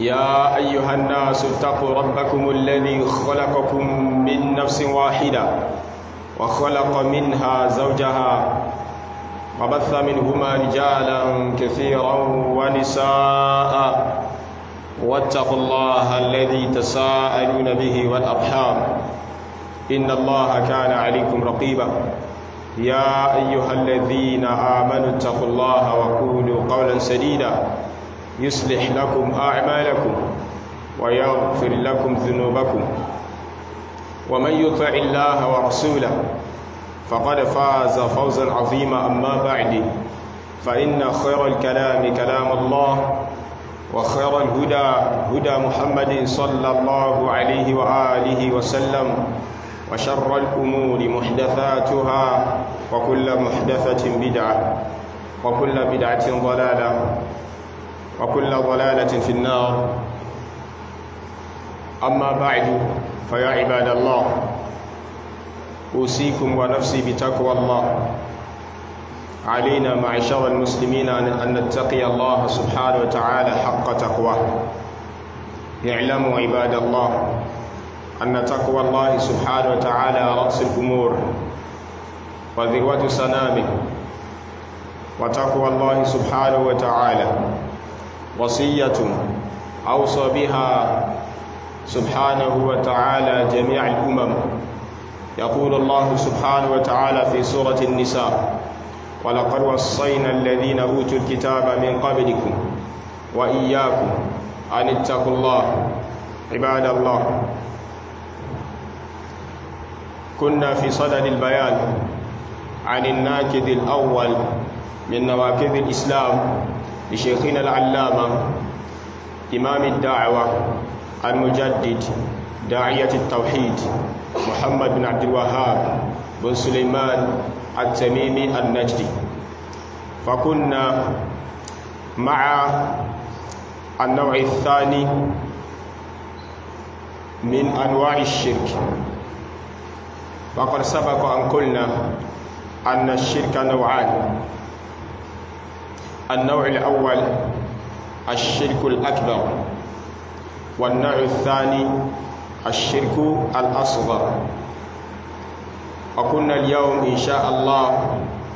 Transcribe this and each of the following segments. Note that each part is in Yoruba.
يا أيها الناس اتقوا ربكم الذي خلقكم من نفس واحدة وخلق منها زوجها وبث منهما رجالا كثيرا ونساء واتقوا الله الذي تساءلون به والأرحام إن الله كان عليكم رقيبا يا أيها الذين آمنوا اتقوا الله وقولوا قولا سديدا يصلح لكم أعمالكم ويغفر لكم ذنوبكم ومن يطع الله ورسوله فقد فاز فوزا عظيما أما بعد فإن خير الكلام كلام الله وخير الهدى هدى محمد صلى الله عليه وآله وسلم وشر الأمور محدثاتها وكل محدثة بدعة وكل بدعة ضلالة وكل ضلالة في النار أما بعد فيا عباد الله أوصيكم ونفسي بتقوى الله علينا معشر المسلمين أن نتقي الله سبحانه وتعالى حق تقواه اعلموا عباد الله أن تقوى الله سبحانه وتعالى رأس الأمور وذروة سنامه وتقوى الله سبحانه وتعالى وصية أوصى بها سبحانه وتعالى جميع الأمم يقول الله سبحانه وتعالى في سورة النساء ولقد وصينا الذين أوتوا الكتاب من قبلكم وإياكم أن اتقوا الله عباد الله كنا في صدد البيان عن الناكد الأول من نواكذ الإسلام لشيخنا العلامة إمام الدعوة المجدد داعية التوحيد محمد بن عبد الوهاب بن سليمان التميمي النجدي فكنا مع النوع الثاني من أنواع الشرك فقد سبق أن قلنا أن الشرك نوعان النوع الأول الشرك الأكبر والنوع الثاني الشرك الأصغر وكنا اليوم إن شاء الله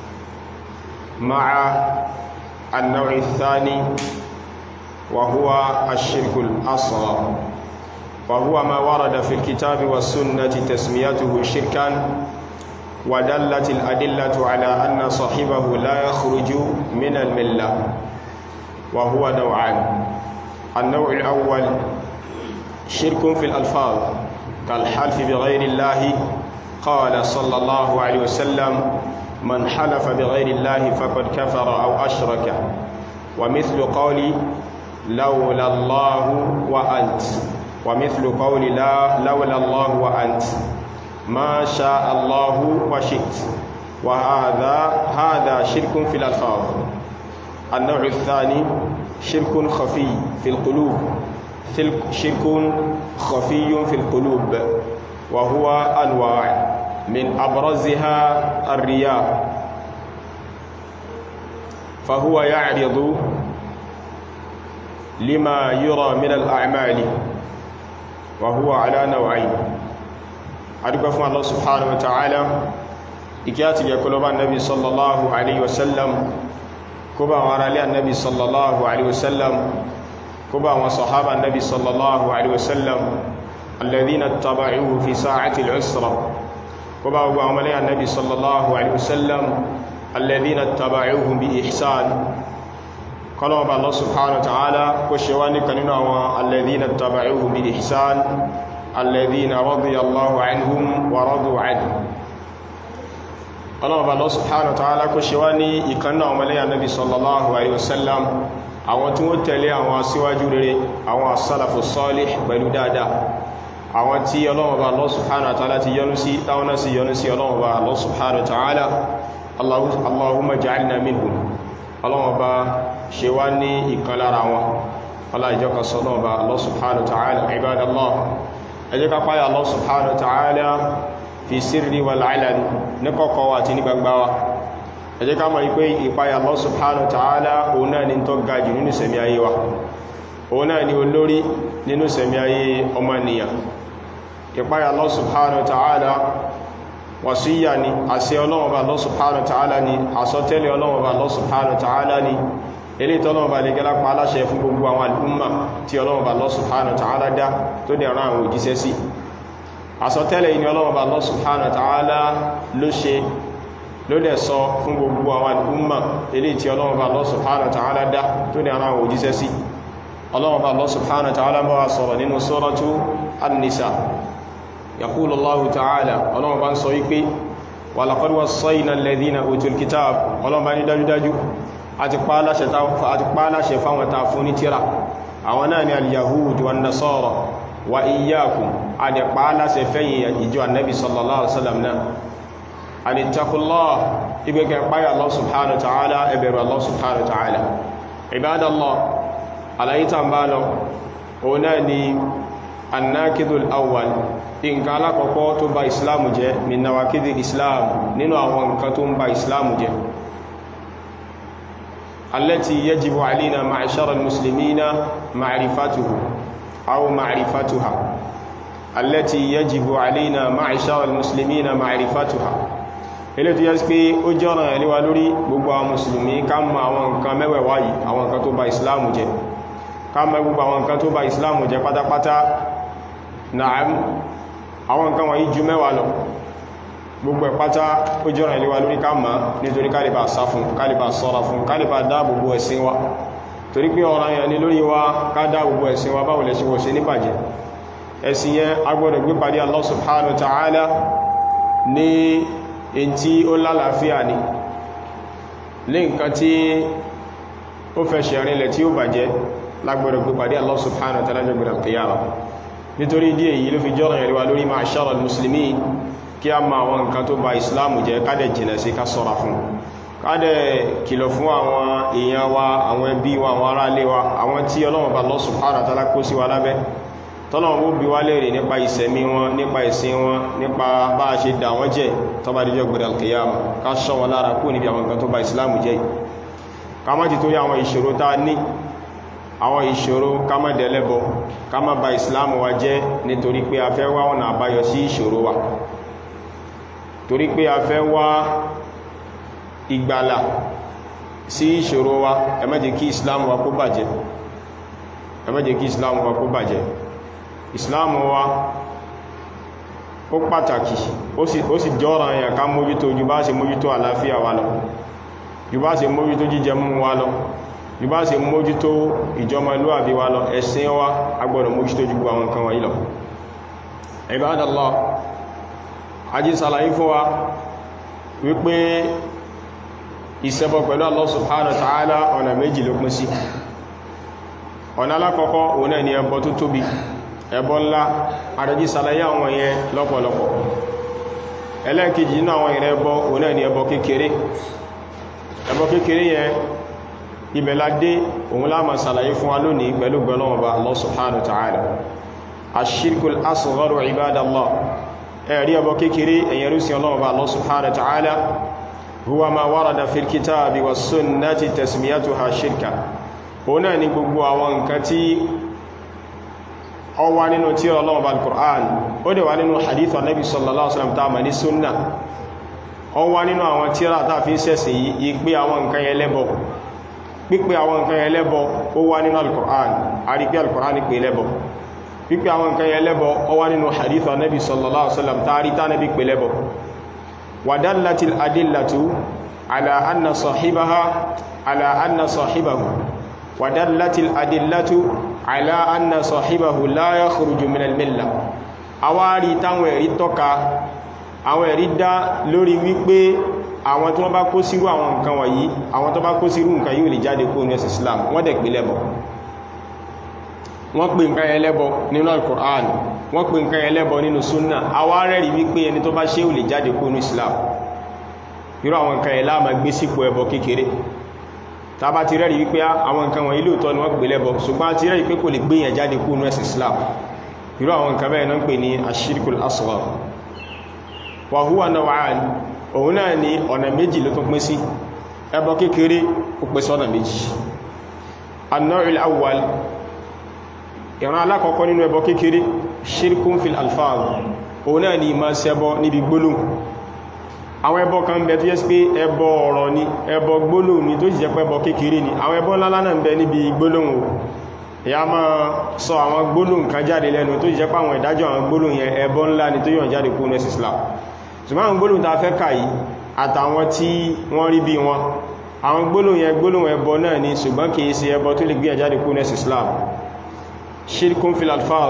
مع النوع الثاني وهو الشرك الأصغر وهو ما ورد في الكتاب والسنة تسميته شركا ودلت الأدلة على أن صاحبه لا يخرج من الملة وهو نوعان النوع الأول شرك في الألفاظ كالحلف بغير الله قال صلى الله عليه وسلم من حلف بغير الله فقد كفر أو أشرك ومثل قولي لولا الله وأنت ومثل قول لا لولا الله وأنت ما شاء الله وشئت وهذا هذا شرك في الألفاظ النوع الثاني شرك خفي في القلوب شرك خفي في القلوب وهو أنواع من أبرزها الرياء فهو يعرض لما يرى من الأعمال وهو على نوعين adúgbẹ́ fún Allah subhanahu wa ta'ala ìkí àti ìyẹ̀kọ́ lọ bá nabi sallallahu alaihi wasallam kó bá wọn ará lé annabi sallallahu alaihi wasallam kó bá wọn sahaba nabi sallallahu alaihi wasallam alladhina taba'uhu fi sa'ati al-usra kó bá gbogbo àwọn lẹ́yìn annabi sallallahu alaihi wasallam alladhina taba'uhu bi ihsan kọlọ̀ bá Allah subhanahu wa ta'ala kó ṣe wá ní kanínú àwọn alladhina taba'uhu bi ihsan الذين رضي الله عنهم ورضوا عنه ọlọ́ọ̀bá Allah subhanahu wa ta'ala kó ṣe wá ní ìkanná ọmọlẹ́yà nabi sallallahu alaihi wasallam àwọn tí wọ́n tẹ̀lé àwọn aṣíwájú rere àwọn as-salafu salih pẹ̀lú dáadáa àwọn tí ọlọ́ọ̀bá Allah subhanahu wa ta'ala ti yọ́nú sí táwọn náà sì yọ́nú sí ọlọ́ọ̀bá Allah subhanahu wa ta'ala Allahumma ja'alna minhum ọlọ́ọ̀bá ṣe wá ní ìkan lára wọn ọlá sọ́lọ́ọ̀bá Allah subhanahu wa ta'ala ibadallah ẹjẹ́ ká páyà Allah subhanahu wa ta'ala fi sirri wal alani ní kọ̀kọ̀ wa àti ní gbangba wa ẹjẹ́ ká mọ̀ ipé ìpáyà Allah subhanahu wa ta'ala òun náà ni tó ga jù nínú sẹ̀mí ayé wa òun náà ni olórí nínú sẹ̀mí ayé ọmọnìyàn ìpáyà Allah subhanahu wa ta'ala wàsíyà ni àṣẹ Ọlọ́run bá Allah subhanahu wa ta'ala ni àsọtẹ́lẹ̀ Ọlọ́run bá Allah subhanahu wa ta'ala ni ilé ìtọ́lọ́run bá lè gẹ́lá pa aláṣẹ fún gbogbo àwọn al'umma tí Ọlọ́run bá Allah subhanahu wa ta'ala dá tó dẹ̀ rán àwọn òjíṣẹ́ sí àsọtẹ́lẹ̀ ìní Ọlọ́run bá Allah subhanahu wa ta'ala ló ṣe ló dẹ̀ sọ fún gbogbo àwọn al'umma ilé tí Ọlọ́run bá Allah subhanahu wa ta'ala dá tó dẹ̀ rán àwọn òjíṣẹ́ sí Ọlọ́run bá Allah subhanahu wa ta'ala bá wa sọ̀rọ̀ nínú suratu an-nisa يقول الله تعالى ọlọ́run bá ń sọ wípé ولقد وصينا الذين أوتوا الكتاب ọlọ́run bá ní dájúdájú àti pàálàṣẹ fáwọn ta fún ní tíra àwọn náà ni al-yahud wa nasara wa iyyakum àti pàálàṣẹ fẹ́yìn ìjọ annabi sallallahu alaihi wasallam náà àti takùnlọ́ ibẹ̀kẹ̀ páyà Allah subhanahu wa ta'ala ẹbẹ̀rù Allah subhanahu wa ta'ala ibadallah alayita ń bá lọ òun náà ni annakidul awwal nǹkan alákọ̀ọ́kọ́ tó bá islamu jẹ́ min nawakidi islam nínú àwọn nǹkan tó ń bá islamu jẹ́ allati yajibu alina ma'ashara muslimina ma'rifatuhu aw ma'rifatuha allati yajibu alina ma'ashara muslimina ma'rifatuha ilé tó yẹ́ sí pé ó jọ́ràn ẹ̀lẹ́wà lórí gbogbo àwọn musulmi ká mọ̀ àwọn nǹkan mẹ́wẹ̀wá yìí àwọn nǹkan tó bá islamu jẹ́ ká mọ̀ gbogbo àwọn nǹkan tó bá islamu jẹ́ pátápátá na'am àwọn nǹkan wọ̀nyí ju mẹ́wàá lọ gbogbo ẹ̀pátá ó jọ́rọ̀ ìléwà lórí ká máa nítorí kálìbà sá fún kálìbà sọ́ra fún kálìbà dáàbòbò ẹ̀sìn wa torí pé ọ̀rọ̀ yẹn ni lórí wa ká dáàbòbò ẹ̀sìn wa báwo lẹ̀ ṣe wọ́n ṣe ní bàjẹ́ ẹ̀sìn yẹn agbọ́dọ̀ gbé pàdé Allah subhanahu wa ta'ala ní in tí ó lálàáfíà ni ní nǹkan tí ó fẹsẹ̀ rinlẹ̀ tí ó bàjẹ́ lágbọ́dọ̀ gbé pàdé Allah subhanahu wa ta'ala jẹ́ gbọ́dọ̀ qiyamah nítorí díẹ̀ yìí ló fi jọ́rọ̀ ìrìwà lórí ma'ashara al-muslimin kí a ma àwọn nǹkan tó ba islamu jẹ́ kádẹ̀ jìnà sí ká sọ́ra fún kádẹ̀ kìlọ̀ fún àwọn èèyàn wa àwọn ẹbí wa àwọn ará ilé wa àwọn tí Ọlọ́run bá Allah subhanahu wa ta'ala kó sí wa lábẹ́ tọ́lọ́run ó bi wá léèrè nípa ìsẹ̀mí wọn nípa ìsìn wọn nípa bá a ṣe dà wọ́n jẹ́ tó bá dijọ́ gbẹ̀rẹ̀ al-qiyama ká ṣọ́ wọn lára kú níbi àwọn nǹkan tó ba islamu jẹ́ ká má ti torí àwọn ìṣòro tá a ní àwọn ìṣòro ká má dẹ̀lẹ́bọ ká má ba ìsìláàmù wa jẹ́ nítorí pé a fẹ́ wá ọ̀nà àbáyọ sí ìṣòro wa torí pé a fẹ́ wá ìgbàlà sí ìṣòro wa ẹ má jẹ́ kí ìsìláàmù wa kó bàjẹ́ ẹ má jẹ́ kí ìsìláàmù wa kó bàjẹ́ ìsìláàmù wa ó pàtàkì ó sì jọ́ràn yà ká mójútó ju bá ṣe mójútó àlàáfíà wa lọ ju bá ṣe mójútó jíjẹ mú wa lọ bí bá ṣe mójútó ìjọmọlúwàbí wa lọ ẹ̀sìn wa agbọ́dọ̀ mójútó jù àwọn nǹkan wọ̀nyí lọ Ibadallah ají sàlàyé fún wa wípé ìṣẹbọ pẹ̀lú Allah subhanahu wa ta'ala ọ̀nà méjì ló pín sí ọ̀nà alákọ̀ọ́kọ́ òun náà ni ẹbọ tó tóbi ẹbọ ńlá àrẹ́jí sàlàyé àwọn yẹn lọ́pọ̀lọpọ̀ ẹlẹ́ẹ̀kejì nínú àwọn ìrẹ́ ẹbọ òun náà ni ẹbọ kékeré ẹbọ kékeré yẹn ìbẹ̀ládé òun láàmà sàlàyé fún wa lónìí pẹ̀lú gbọ́lọ́wọ́ba Allah subhanahu wa ta'ala ashirkul asgharu ibadallah ẹ̀rí ẹbọ kékeré ẹ̀yẹrú sí ọlọ́wọ́ba Allah subhanahu wa ta'ala huwa ma warada fil kitabi wa sunnati tasmiyatuha shirka òun náà ni gbogbo àwọn nǹkan tí ó wà nínú tírà ọlọ́wọ́ba al-Qur'an ó dẹ̀ wà nínú hadith Nabi sallallahu alaihi wasallam ta ma ní sunna ó wà nínú àwọn tírà tá fi sẹ́sìn yìí pé àwọn nǹkan yẹn lẹ́bọ pípé àwọn nǹkan ẹlẹ́bọ ó wá nínú al-Qur'an a rí pé al-Qur'an ní pé lẹ́bọ pípé àwọn nǹkan ẹlẹ́bọ ó wá nínú hadith Nabi sallallahu alaihi wasallam tàrí tá nabi pé lẹ́bọ wa dallatil adillatu ala anna sahibaha ala anna sahibahu wa dallatil adillatu ala anna sahibahu la yakhruju min al-milla awárí táwọn ẹ̀rí tọ́ka àwọn ẹ̀rí dá lórí wípé àwọn tí wọ́n bá kó sírú àwọn nǹkan wọ̀nyí àwọn tó bá kó sírú nǹkan yíò lè jáde kó ní ẹ̀sìn Islam wọ́n dẹ̀ pè lẹ́bọ wọ́n pè nǹkan ẹlẹ́bọ nínú Al-Qur'an wọ́n pè nǹkan ẹlẹ́bọ nínú Sunnah àwa rẹ̀rí wípé ẹni tó bá ṣe ò lè jáde kó ní Islam irú àwọn nǹkan ẹ̀lá ma gbé sípò ẹbọ kékeré ta bá ti rẹ̀rí wípé àwọn nǹkan wọ̀nyí lóòtọ́ ni wọ́n pè lẹ́bọ ṣùgbọ́n ti rẹ̀rí pé kò lè gbéyàn jáde kó ní ẹ̀sìn Islam irú àwọn nǹkan bẹ́ẹ̀ náà ń pè ní ashirkul asghar wa huwa naw'an òun náà ni ọ̀nà méjì ló tún pín sí ẹbọ kékeré ó pín sí ọ̀nà méjì an-naw'ul awwal ìran alákọ̀ọ́kọ́ nínú ẹbọ kékeré shirkun fil alfaz òun náà ni ìmá ṣẹbọ níbi gbólóhùn àwọn ẹbọ kan bẹ tó yẹ́ sí pé ẹbọ ọ̀rọ̀ ni ẹbọ gbólóhùn ni tó sì jẹ́ pé ẹbọ kékeré ni àwọn ẹbọ ńlá náà ń bẹ níbi gbólóhùn o ìyá máa sọ àwọn gbólóhùn kan jáde lẹ́nu tó sì jẹ́ pé àwọn ìdájọ́ àwọn gbólóhùn yẹn ẹbọ ńlá ni tó yàn jáde kúrò nẹ́sì Islam ṣùgbọ́n àwọn gbólóhùn ta fẹ́ kà yìí àtàwọn tí wọ́n rí bí wọn àwọn gbólóhùn yẹn gbólóhùn ẹbọ náà ni ṣùgbọ́n kìí ṣe ẹbọ tó lè gbé jáde kúrò nẹ́sì Islam shirkun fil alfaz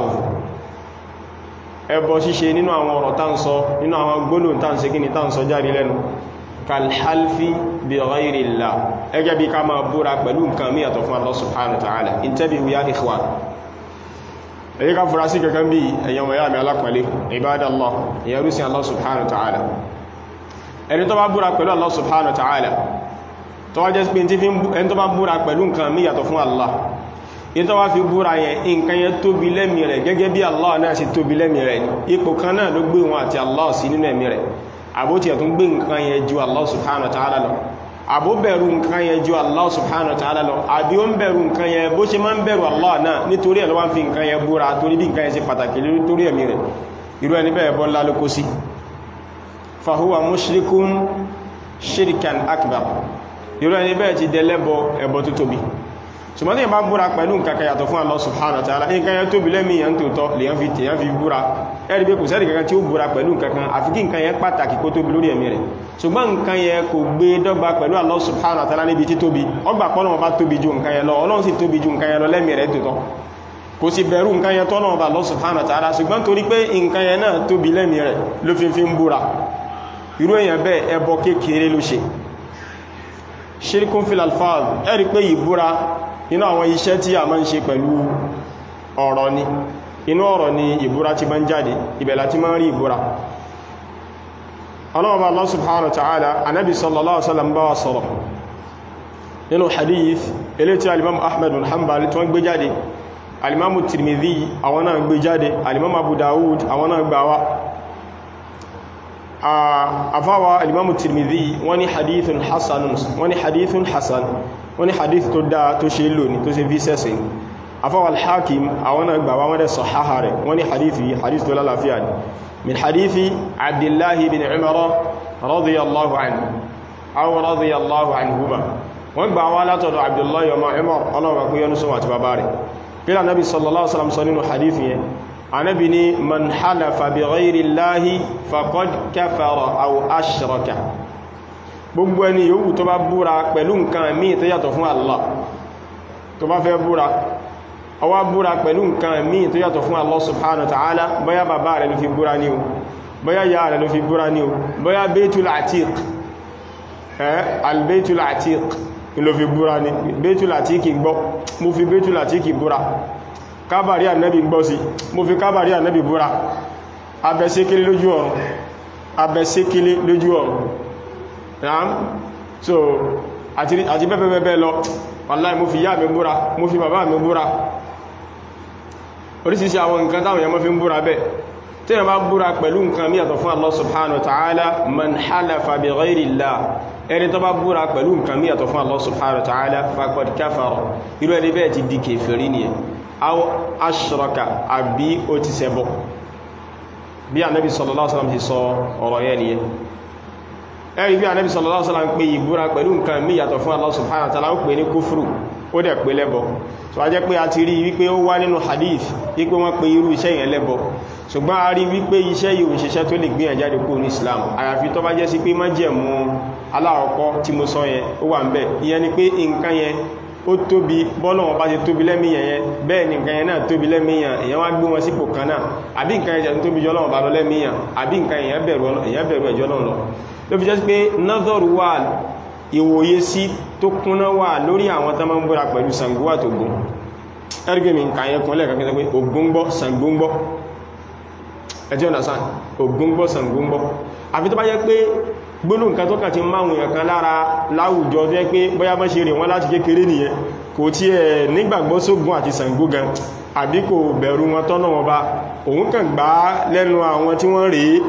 ẹbọ ṣíṣe nínú àwọn ọ̀rọ̀ tá ń sọ nínú àwọn gbólóhùn tá ń ṣe kíni tá ń sọ jáde lẹ́nu kalhalfi bi ghayri Allah ẹgẹ́ bí ká máa búra pẹ̀lú nǹkan mí yàtọ̀ fún Allah subhanahu wa ta'ala intabihu ya ikhwan èyí ká fura sí kankan bí ẹ̀yàn wọ̀nyá mi alápẹ̀lẹ̀ ibadallah ìyẹn rúsí Allah subhanahu wa ta'ala ẹni tó bá búra pẹ̀lú Allah subhanahu wa ta'ala tó wá jẹ́ pé ẹni tó bá búra pẹ̀lú nǹkan mí yàtọ̀ fún Allah ìtọ́ wá fi búra yẹn nǹkan yẹn tóbi lẹ́mì rẹ̀ gẹ́gẹ́ bí Allah náà sì tóbi lẹ́mì rẹ̀ ní ipò kan náà ló gbé wọn àti Allah sí nínú ẹ̀mí rẹ̀ àbótí ẹ̀tún gbé nǹkan yẹn ju Allah subhanahu wa ta'ala lọ àbó bẹ̀rù nǹkan yẹn ju Allah subhanahu wa ta'ala lọ àbí ó ń bẹ̀rù nǹkan yẹn bó ṣe máa ń bẹ̀rù Allah náà nítorí ẹ̀ ló wá ń fi nǹkan yẹn búra torí bí nǹkan yẹn ṣe pàtàkì lórí ẹ̀mí rẹ̀ irú ẹni bẹ́ẹ̀ bọ́ ńlá ló kó sí fahuwa mushrikun shirkan akbar irú ẹni bẹ́ẹ̀ ti dẹlẹ́bọ ẹbọ tó tóbi ṣùgbọ́n tí ìbá búra pẹ̀lú nǹkan kan yàtọ̀ fún Allah subhanahu wa ta'ala nǹkan yẹn tóbi lẹ́mí yẹn tó tọ́ lèyàn fi tèyàn fi búra ẹ̀rí pé kò sẹ́rì kankan tí ó búra pẹ̀lú nǹkan kan àfi kí nǹkan yẹn pàtàkì kó tóbi lórí ẹ̀mí rẹ̀ ṣùgbọ́n nǹkan yẹn kò gbé dọ́gba pẹ̀lú Allah subhanahu wa ta'ala níbi tí tóbi ọgbà pọ́nà ọba tóbi ju nǹkan yẹn lọ ọlọ́run sì tóbi ju nǹkan yẹn lọ lẹ́mí rẹ̀ tó tọ́ kò sì bẹ̀rù nǹkan yẹn tọ́nà ọba Allah subhanahu wa ta'ala ṣùgbọ́n torí pé nǹkan yẹn náà tóbi lẹ́mí rẹ̀ ló fi fi ń búra irú èèyàn bẹ́ẹ̀ ẹbọ kékeré ló ṣe ṣirkun fil alfaz ẹ̀rí pé ìbúra inú àwọn iṣẹ́ tí a máa ń ṣe pẹ̀lú ọ̀rọ̀ ni inú ọ̀rọ̀ ni ìbúra ti máa ń jáde ibẹ̀ láti máa ń rí ìbúra ọlọ́ọ̀bá Allah subhanahu wa ta'ala anábi sallallahu alaihi wasallam bá wa sọ̀rọ̀ nínú hadith ilé tí alimamu ahmed bin hanbal tí wọ́n gbé jáde alimamu tirmidhi àwọn náà gbé jáde alimamu abu dawud àwọn náà gbà wá àfáwà alimamu tirmidhi wọ́n ní hadithun hasan wọ́n ní hadithun hasan wọ́n ní hadith tó dáa tó ṣe lò ní tó ṣe fi sẹ́sẹ̀ ní afọ́wà al-hakim àwọn náà gbà wọ́n dẹ̀ sọ̀háhà rẹ̀ wọ́n ní hadith yìí hadith tó lálàáfíà ní min hadithi abdullahi bin umar radiyallahu anhu aw radiyallahu anhuma wọ́n gbà wá látọ̀dọ̀ abdullahi ọmọ umar ọlọ́wọ́ kú yẹnu sọ àti bàbá rẹ̀ kílá nabi sallallahu alaihi wasallam sọ nínú hadith yẹn anabi ni man halafa bi ghayri llahi faqad kafara aw ashraka gbogbo ẹni yòówù tó bá búra pẹ̀lú nǹkan míì tó yàtọ̀ fún Allah tó bá fẹ́ búra ọwá búra pẹ̀lú nǹkan míì tó yàtọ̀ fún Allah subhanahu wa ta'ala bóyá bàbá rẹ̀ ló fi búra ní o bóyá ya rẹ̀ ló fi búra ní o bóyá Baytul Atiq ẹ́ al-Baytul Atiq ló fi búra ní Baytul Atiq gbọ́ mo fi Baytul Atiq búra kábàrí ànẹ́bì gbọ́ sí mo fi kábàrí ànẹ́bì búra abẹ́sékélé lójú ọ̀run abẹ́sékélé lójú ọ̀run naam so àti bẹ́bẹ̀bẹ̀ lọ wàláì mo fi yá mi búra mo fi bàbá mi búra orísìíṣẹ́ àwọn nǹkan táwọn èèyàn mọ́ fi ń búra bẹ́ tí wọ́n bá búra pẹ̀lú nǹkan míyàtọ̀ fún Allah subhanahu wa ta'ala man halafa bi ghayri Allah ẹni tó bá búra pẹ̀lú nǹkan míyàtọ̀ fún Allah subhanahu wa ta'ala faqad kafara irú ẹni bẹ́ẹ̀ ti di kèfèrí ni aw ashraka àbí ó ti ṣẹbọ bí Ànábì sallallahu alaihi wasallam ti sọ ọ̀rọ̀ yẹn nìyẹn ẹ̀rí bí Ànábì sallallahu alaihi wasallam ń pè ìbúra pẹ̀lú nǹkan mí yàtọ̀ fún Allah subhanahu wa ta'ala ó pè ní kúfùrù ó dẹ̀ pè lẹ́bọ so a jẹ́ pé a ti rí wípé ó wá nínú hadith wípé wọ́n pè irú iṣẹ́ yẹn lẹ́bọ ṣùgbọ́n a rí wípé iṣẹ́ yìí òṣìṣẹ́ tó lè gbìyànjú jáde kúrò ní Islam àyàfi tó bá jẹ́ sí pé májẹ̀mú aláàkọ́ tí mo sọ yẹn ó wà ń bẹ̀ ìyẹn ni pé nǹkan yẹn ó tóbi bọ́lọ̀ wọn bá ti tóbi lẹ́mìyàn yẹn bẹ́ẹ̀ ni nǹkan yẹn náà tóbi lẹ́mìyàn èyàn wá gbé wọn sípò kan náà àbí nǹkan yẹn jẹ́ tóbi jọlọ́wọ́ bá lọ lẹ́mìyàn àbí nǹkan yẹn bẹ̀rù ẹ̀jọ́ náà lọ ló fi jẹ́ pé nọ́dọ̀rù wà ìwòye sí tó kúnná wà lórí àwọn tó máa ń búra pẹ̀lú Ṣàngó àtògùn ẹgbẹ́ mi nǹkan yẹn kúnlẹ̀ kankan pé Ògún gbọ́ Ṣàngó gbọ́ ẹjọ́ understand Ògún gbọ́ Ṣàngó gbọ́ àfi tó bá jẹ́ pé gbónú nǹkan tó kàn ti máa wùyàn kan lára láwùjọ tó jẹ́ pé bóyá bá ṣe rìn wọ́n láti kékeré nìyẹn kò tí ẹ̀ nígbàgbọ́ sógun àti Ṣàngó gan àbí kò bẹ̀rù wọn tọ́nà wọn bá òun kàn gbá lẹ́nu àwọn tí wọ́n rèé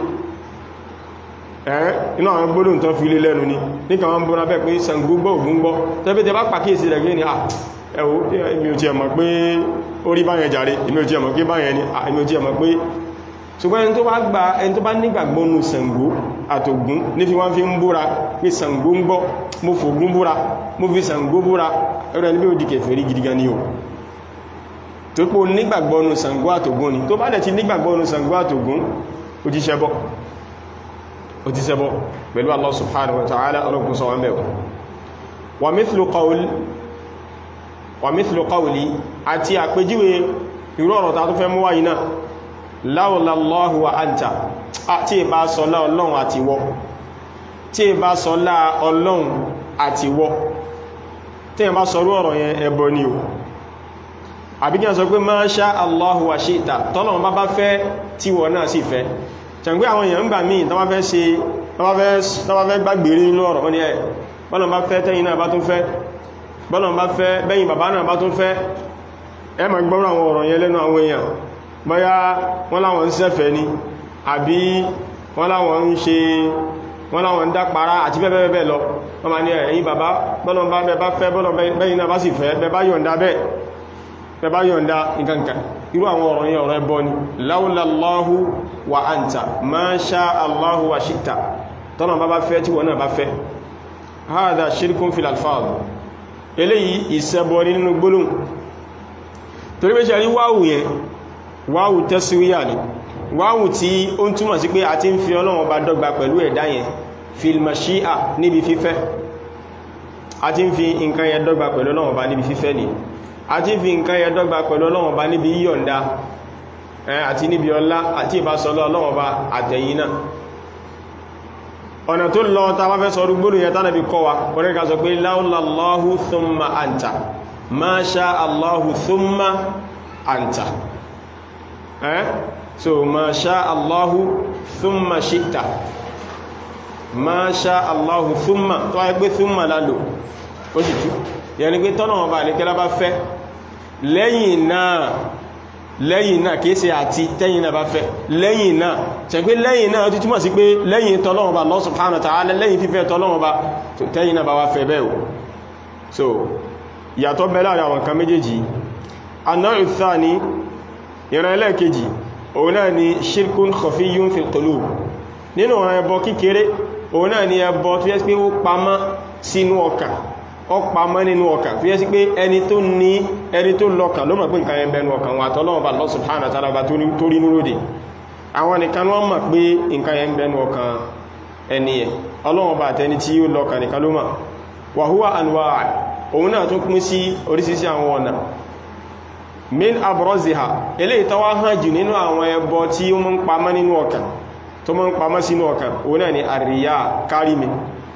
ẹ́ inú àwọn gbóòdùn tán fi lé lẹ́nu ni níka wọ́n bọ́ra bẹ́ pé Ṣàngó gbọ́ Ògún gbọ́ tẹ́bí tẹ bá pàkíyèsí rẹ̀ gẹ́ ni ẹ̀wọ́ ibi ò ti ẹ̀mọ̀ pé orí báyẹn jàre èmi ò tí ẹmọ̀ pé báyẹn ni èmi ò tí ẹmọ̀ pé ṣùgbọ́n ẹni tó bá gba ẹni tó bá nígbàgbọ́ nù Ṣàngó àtògún ní fi wọ́n fi ń búra pé Ṣàngó ń gbọ́ mo fògún búra mo fi Ṣàngó búra ẹ̀rọ ẹni bí ó di kèfèrí gidigan ni o tó pé nígbàgbọ́ nù Ṣàngó àtògún ni tó bá dẹ̀ ti nígbàgbọ́ nù Ṣàngó àtògún ó ti ṣẹbọ ó ti ṣẹbọ pẹ̀lú Allah subhanahu wa ta'ala ọlọ́kùn sọ wọn bẹ̀rẹ̀ wa mithlu qawl wa mithlu qawli àti àpèjúwe irú ọ̀rọ̀ ta tó fẹ́ mú wáyìí náà láwọ̀láwọ̀ wa anta tí è bá sọlá ọlọ́run àti wọ́ tí è bá sọlá ọlọ́run àti wọ́ tí è bá sọrú ọ̀rọ̀ yẹn ẹbọ ni o àbí kí a sọ pé ma sha Allahu wa shi'ta tọ́lọ̀run bá bá fẹ́ tí wọ́n náà sì fẹ́ ṣàǹgbé àwọn èèyàn ń gbà míì tọ́wọ́ fẹ́ ṣe tọ́wọ́ fẹ́ gbàgbèrè nínú ọ̀rọ̀ wọ́n ni ẹ̀ bọ́lọ̀n bá fẹ́ tẹ́yìn náà bá tún fẹ́ bọ́lọ̀n bá fẹ́ bẹ́yìn bàbá náà bá tún fẹ́ ẹ ma gbọ́rọ̀ àwọn ọ̀rọ̀ yẹn lẹ́nu àwọn èèyàn bọ́yá wọ́n láwọn ń ṣẹ̀fẹ̀ ni àbí wọ́n láwọn ń ṣe wọ́n láwọn ń dápara àti bẹ́ẹ̀bẹ́ẹ̀ lọ wọ́n ma ní ẹ̀yìn bàbá bọ́lọ̀n bá bẹ́ bá fẹ́ bọ́lọ̀n bẹ́yìn náà bá sì fẹ́ bẹ́ bá yọ̀ǹda bẹ́ẹ̀ bẹ́ bá yọ̀ǹda nǹkankan irú àwọn ọ̀rọ̀ yẹn ọ̀rọ̀ ẹbọ ni láúláláhù wa anta ma sha Allahu wa shi'ta tọ́nà bá bá fẹ́ tí wọ́n náà bá fẹ́ hádà ṣírkún fil alfáàd eléyìí ìṣẹ́bọ nínú gbólóhùn torí pé ṣe rí wáwù yẹn wáwù tẹ́síwíyà ni wáwù tí ó ń túmọ̀ sí pé a ti ń fi Ọlọ́run Ọba dọ́gba pẹ̀lú ẹ̀dá yẹn fil mashíà níbi fífẹ́ a ti ń fi nǹkan yẹn dọ́gba pẹ̀lú Ọlọ́run Ọba níbi fífẹ́ ni a ti ń fi nǹkan yẹn dọ́gba pẹ̀lú Ọlọ́run Ọba níbi yíyọ̀ǹda àti níbi ọlá àti ìbásọlọ́ Ọlọ́run Ọba àtẹ̀yìn náà ọ̀nà tó lọ ta wá fẹ́ sọ rúgbónú yẹn tánàbí kọ́ wa kọ́rẹ́ ká sọ pé láúláláhù thumma anta ma sha Allahu thumma anta eh so ma sha Allahu thumma shi'ta ma sha Allahu thumma tó wáyé pé thumma lálò ó sì tú yẹni pé tọ́nà ọba àlékẹ́lá bá fẹ́ lẹ́yìn náà lẹ́yìn náà kìí ṣe àti tẹ́yìn náà bá fẹ́ lẹ́yìn náà ṣe pé lẹ́yìn náà tó túnmọ̀ sí pé lẹ́yìn tọ́lọ́wọ́n bá Allah subhanahu wa ta'ala lẹ́yìn fífẹ́ tọ́lọ́wọ́n bá tẹ́yìn náà bá wá fẹ́ bẹ́ẹ̀ o so ìyàtọ̀ bẹ láàrin àwọn nǹkan méjèèjì aná ìsáni ìran ẹlẹ́ẹ̀kejì òun náà ni shirkun khafiyyun fil qulub nínú ọ̀rọ̀ ẹbọ kékeré òun náà ni ẹbọ tó yẹ pé ó pamọ́ sínú ọkàn ọpamọ́ nínú ọkàn fi yẹ́ sí pé ẹni tó ní ẹni tó lọ́kàn ló mọ̀ pé nǹkan yẹn bẹnu ọkàn wà tọ́lọ́wọ́ bá Allah subhanahu wa ta'ala bá tó rí núròdì àwọn nìkan wọ́n mọ̀ pé nǹkan yẹn bẹnu ọkàn ẹni ẹ̀ ọlọ́wọ́ bá tẹni tí ó lọ́kàn nìkan ló mọ̀ wa huwa anwa' òun náà tún pín sí oríṣiríṣi àwọn ọ̀nà min abraziha eléyìí tó wá hàn jù nínú àwọn ẹbọ tí ó mọ́ ń pamọ́ nínú ọkàn tó mọ́ ń pamọ́ sínú ọkàn òun náà ni àríyá kárí mi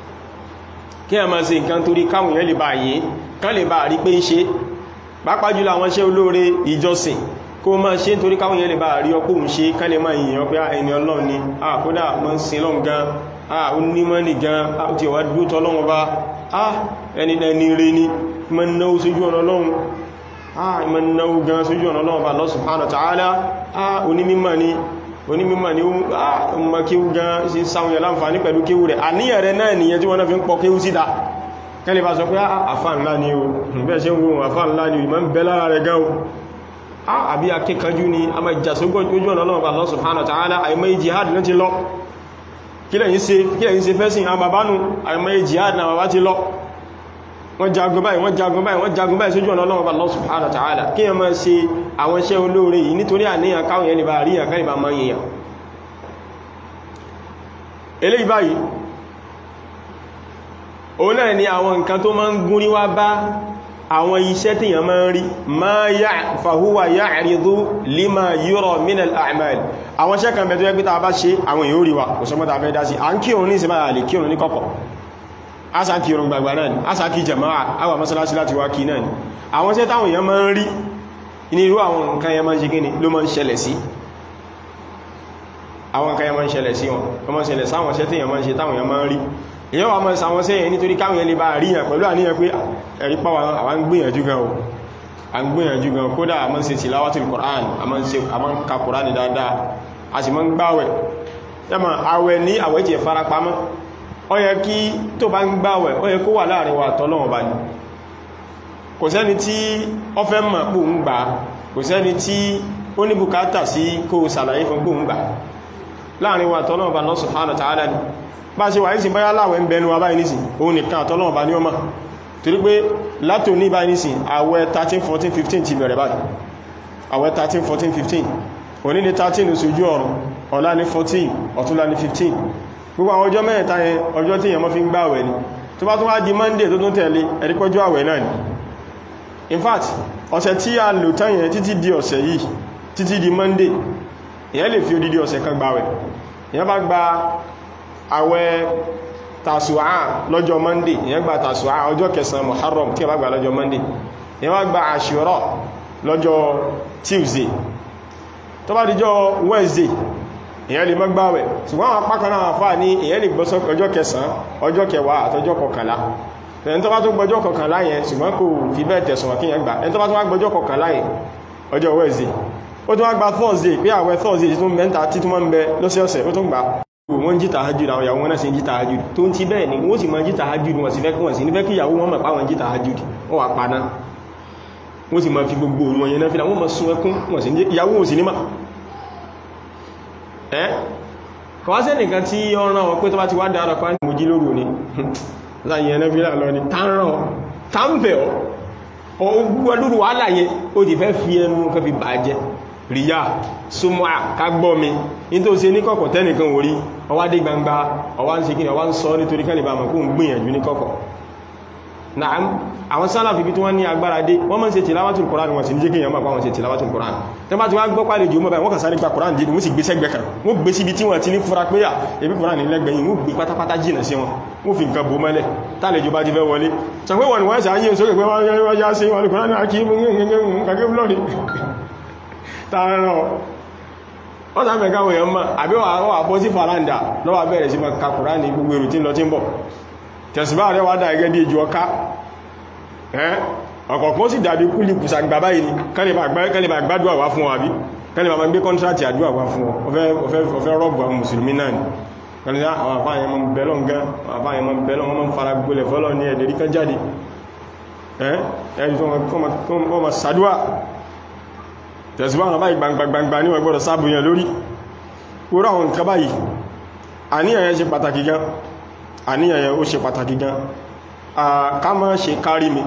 kí a máa ṣe nǹkan torí káwọn èèyàn lè bá yìí kán lè bá rí pé ń ṣe pàápàá jùlọ àwọn iṣẹ́ olóore ìjọsìn kó máa ṣe nítorí káwọn èèyàn lè bá rí ọkọ̀ ń ṣe kán lè máa yìnyàn pé ẹni ọlọ́run ni a kódà mọ́ ń sin lọ́n gan a ó ní mọ́ ní gan a ó ti wá dúró tọ́ lọ́wọ́ bá a ẹni ẹni rẹ ni mọ́ náwó sójú ọ̀nà ọlọ́run a mọ́ náwó gan sójú ọ̀nà ọlọ́run bá Allah subhanahu wa ta'ala a onímímọ̀ ni onímímọ̀ ni ó mọ́ kíwú gan sí sáwọn yẹn láǹfààní pẹ̀lú kíwú rẹ̀ àníyàn rẹ̀ náà nìyẹn tí wọ́n náà fi ń pọ̀ kíwú síta kẹ́lẹ̀ bá sọ pé àfà ńlá ni o bẹ́ẹ̀ ṣe ń wo àfà ńlá ni ìmọ̀ ń bẹ lára rẹ̀ gan o àbí akẹ́kọ̀ọ́jú ni a máa jà sógbọ́n ojú ọ̀nà Ọlọ́run Allah subhanahu wa ta'ala àìmọ́ jihad náà ti lọ kí lẹ́yìn ṣe fẹ́sìn àbàbánu àìmọ́ jihad náà bàbá ti lọ wọ́n jagun báyìí wọ́n jagun báyìí wọ́n jagun báyìí sójú ọ̀nà Ọlọ́run Allah subhanahu wa ta'ala kí ẹ máa ṣe àwọn iṣẹ́ olóore yìí nítorí àníyàn káwọn yẹn lè bá ríyàn káyì bá máa yìyàn eléyìí báyìí òun náà ni àwọn nǹkan tó máa ń gúnrí wá bá àwọn iṣẹ́ tí yàn máa ń rí ma yá fàhúwà yá àrídú lima yúrọ minal a'mal àwọn iṣẹ́ kan bẹ̀tọ́ ẹgbẹ́ta bá ṣe àwọn èyàn rí wa kò sọmọ́ta fẹ́ dá sí à ń kírun ní ìsinmi àlè kírun ní kọ̀kọ̀ ásà kírun gbàgbà náà ni ásà kí jama'a àwà mọ́sálásí láti wá kí náà ni àwọn iṣẹ́ táwọn èyàn máa ń rí ní irú àwọn nǹkan yẹn máa ń ṣe gíní ló máa ń ṣẹlẹ̀ sí àwọn nǹkan yẹn máa ń ṣẹlẹ̀ sí wọn wọ́n máa ń ṣẹlẹ̀ sáwọn iṣẹ́ tí èyàn máa ń ṣe táwọn èyàn máa ń rí èyàn wà mọ́ sàwọn sẹ́yìn nítorí káwọn yẹn lè bá ríyàn pẹ̀lú àníyàn pé ẹ̀rí pàwà àwọn gbìyànjú gan o a ń gbìyànjú gan kódà a máa ń ṣe tilawatul Qur'an a máa ń ka Qur'an dáadáa a sì máa ń gbáwẹ̀ yàmà àwẹ̀ ní àwẹ̀ tí ẹ fara pamọ́ ó yẹ kí tó bá ń gbáwẹ̀ ó yẹ kó wà láàrin wa tọ́lọ́wọ̀n bá ní kò sẹ́ni tí ó fẹ́ mọ̀ pò ń gbà kò sẹ́ni tí ó ní bùkátà sí kó sàlàyé fún gbóhùn gbà láàrin wa tọ́lọ́ọ̀bá Allah subhanahu wa ta'ala ni bá ṣe wà ní sin báyá láwẹ̀ ń bẹnu wa báyìí nísìn òun nìkan àtọ́lọ́ọ̀bá ní ọmọ torí pé látò ní báyìí nísìn àwẹ̀ 13 14 15 ti bẹ̀rẹ̀ báyìí àwẹ̀ 13 14 15 òní ní 13 oṣù ojú ọ̀run ọ̀la ní 14 ọ̀túnla ní 15 gbogbo àwọn ọjọ́ mẹ́ta yẹn ọjọ́ tí èèyàn mọ́ fi ń gbààwẹ̀ ni tó bá tún wá di monday tó tún tẹ̀lé ẹ̀rípọ́jú àwẹ̀ náà ni in fact ọ̀sẹ̀ tí a lò tán yẹn títí di ọ̀sẹ̀ yìí títí di monday èèyàn lè fi odidi ọ̀sẹ̀ kan gbààwẹ̀ èèyàn bá gba àwẹ̀ tàṣùá lọ́jọ́ monday èèyàn gba tàṣùá ọjọ́ kẹsàn-án muharram tí a bá gbà lọ́jọ́ monday èèyàn wá gba àṣùrọ̀ lọ́jọ́ tuesday tó bá dijọ́ wednesday èyàn lè mọ́gbàwẹ̀ ṣùgbọ́n àwọn apá kan náà fà ní èyàn lè gbọ́sọ́ ọjọ́ kẹsàn ọjọ́ kẹwàá àtọjọ́ kọkànlá ẹni tó bá tó gbọ́jọ́ kọkànlá yẹn ṣùgbọ́n kò fi bẹ́ẹ̀ tẹ̀sùn wọn kíyàn gbà ẹni tó bá tó wá gbọ́jọ́ kọkànlá yẹn ọjọ́ Wednesday ó tó wá gba Thursday pé àwẹ̀ Thursday títún mẹ́ta títún mọ́ ń bẹ lọ́sẹ̀ọ̀sẹ̀ ó tún gbà wọ́n jí tahajjud àwọn ìyàwó wọn náà sì ń jí tahajjud tó ń ti bẹ́ẹ̀ ni wọ́n sì máa jí tahajjud wọn sì fẹ́ kí wọ́n sì nífẹ́ kí ìyàwó wọn mọ̀ páwọn jí tahajjud wọ́n wà paná wọ́n sì máa fi gbogbo wọn yẹn náà fi wọ́n máa sun ẹkún ìyàwó wọn sì ní mà ẹ́ kọwàásẹ́ nìkan tí ó rán wọn pé tó bá ti wá dára pa ní mojí lóru ní láyé ẹ̀nà fílà lọ ní tánràn tánbẹ̀ ọ́ ogbúgbọ́ lóru wà láyé ó ti fẹ́ fi ẹnu fẹ́ fi bàjẹ́ ríyà súnmọ́ àkágbọ́ mi ní tó ṣe ní kọ̀kọ̀ tẹ́nìkan orí ọwá dé gbangba ọwá ń ṣe kí ni ọwá ń sọ nítorí kẹ́lẹ̀ bá mọ̀ kó ń gbìyànjú ní kọ̀kọ̀ naam àwọn sálàfì bí tí wọ́n ní agbára dé wọ́n mọ́ sí tìláwàtùl Qur'an wọ́n sì ní jẹ́ kí èèyàn máa pàwọn sí tìláwàtùl Qur'an tẹ́ bá ti wá gbọ́ pàlejò mọ́ báyìí wọ́n kà sáré gba Qur'an dìdì wọ́n sì gbé sẹ́gbẹ̀ kan wọ́n gbé síbi tí wọ́n ti ní fura pé ẹbí Qur'an ní lẹ́gbẹ̀yìn wọ́n gbé pátápátá jìnà sí wọn wọ́n fi nǹkan bò mọ́lẹ̀ tálejò bá ti fẹ́ wọlé sọ pé wọ́n wọ́n sì ayé sókè pé wọ́n yá sí wọn Qur'an náà kí kàkẹ́ blọ́ọ̀dì tààrà wọ́n sá mẹ́ka wọ̀nyàn mọ́ àbí wọ́n àbọ́ sí faranda lọ́wọ́ bẹ̀rẹ̀ sí ma ka Qur'an ní gbogbo èrò tí ń lọ tí ń bọ̀ tẹ̀sùbá rẹ̀ wá dá ẹgẹ́ bí ìjọ ọká ọ̀kọ̀ọ̀kan sì dàbí kúlì kùsà gbà báyìí ni kẹ́lẹ̀bà gbádùn àwá fún àbí kẹ́lẹ̀bà ma gbé kọ́ntrátì àdúwà wá fún ọ̀fẹ́ rọ́bù àwọn mùsùlùmí náà ni kẹ́lẹ̀ àwọn àfáàyẹ mọ́ bẹ̀lọ́n gan àfáàyẹ mọ́ bẹ̀lọ́n wọ́n mọ́ fara gbólẹ̀ fọ́lọ́ ní ẹ̀dẹ̀rí kan jáde ẹ̀ẹ́dì tó wọ́n ma sàdúwà tẹ̀síwá àwọn báyìí gbangbangba ní wọ́n gbọ́dọ̀ sábùyàn lórí kúrò àwọn nǹkan báyìí àníyàn yẹn ṣe pàtàkì gan àníyàn yẹn ó ṣe pàtàkì gan ká má ṣe kárí mi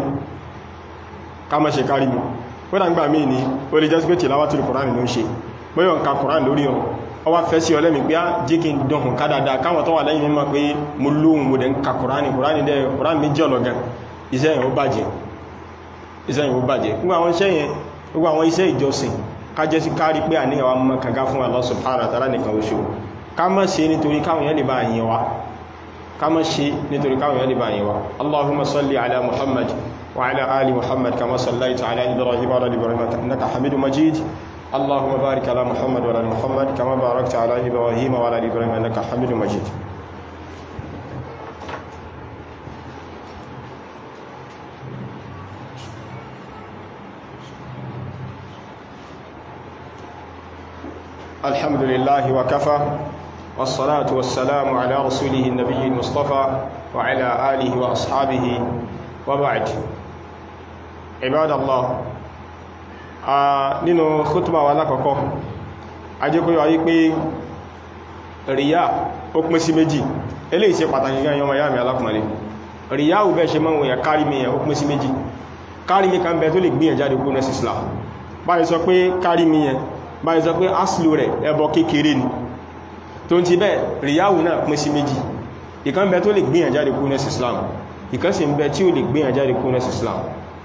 ká má ṣe kárí mi ó dá ń gbà mí ní ó lè jẹ́ pé tilawatul Kùránì ló ń ṣe bóyọ̀ ń ka Kùránì lórí ọ̀rọ̀ ọ wá fẹ́ sí ọlẹ́mì pé á jẹ́ kí n dọ̀hùn ká dáadáa káwọn tó wà lẹ́yìn mímọ̀ pé mo lóhun mo dẹ̀ ń ka Kùránì Kùránì dẹ̀ Kùránì méjì ọ̀lọ̀gàn iṣẹ́ yẹn ó bàjẹ́ iṣẹ́ yẹn ó bàjẹ́ gbogbo àwọn iṣẹ́ yẹn gbogbo àwọn iṣẹ́ ìjọsìn ká jẹ́ sí kárí pé àníyàn wa mọ́ kàgá fún Allah subhanahu wa ta'ala nìkan oṣù ká má ṣe nítorí káwọn yẹn lè bá yẹn wa kama ṣe nítorí káwọn yẹn lè bá yẹwa allahumma salli ala muhammad wa ala ali muhammad kama sallaita ala ibrahim wa ala ibrahim innaka hamidu majid allahumma barik ala muhammad wa ala muhammad kama barakta ala ibrahim wa ala ibrahim innaka hamidu majid alhamdulillahi wa kafa والصلاة والسلام على رسوله النبي المصطفى وعلى آله وأصحابه وبعد عباد الله nínú khutba wa lákọ̀ọ́kọ́ ajẹ́kọ́ ayé pé ríyá ó pín sí méjì eléyìí ṣe pàtàkì gan yọmọ yá mi alákùnrin ríyá ò bẹ́ ṣe mọ́ wọ̀nyà kárí mi yẹn ó pín sí méjì kárí mi kan bẹ tó lè gbìyàn jáde kú nẹ́sì Islam báyìí sọ pé kárí mi yẹn báyìí sọ pé aslu rẹ̀ ẹbọ kékeré ni tó ń ti bẹ́ ríyáwù náà pín sí méjì ìkan bẹ tó lè gbìyàn jáde kú nẹ́sì Islam ìkan sì ń bẹ tí ó lè gbìyàn jáde kú nẹ́sì Islam